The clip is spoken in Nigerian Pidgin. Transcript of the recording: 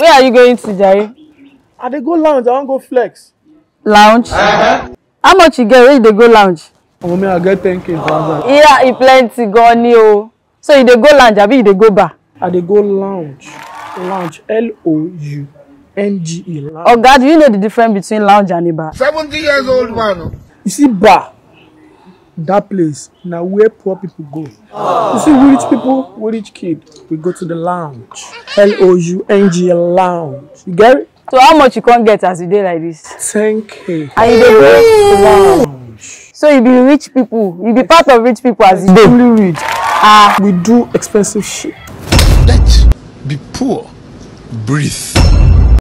where are you going to jare I dey go lounge, I wan go flex. lounge how much you get wey you dey go lounge Omo me I get 10k for outside. yeah e plenty gan ni o so you dey go lounge abi you dey go bar I dey go lounge. Lounge. L-O-U. N-G-E. Lounge. oga do you know the difference between lounge and a bar 70 years old man. You see bar. That place na where poor people go. You see we rich people, we rich kid, we go to the lounge. L-O-U-N-G-E lounge. You get it? so how much you come get as you dey like this 10k. and you dey go Lounge. so you be rich people you be part of rich people as you dey Fully rich. Ah, we do expensive shit. Let's be poor. Breathe.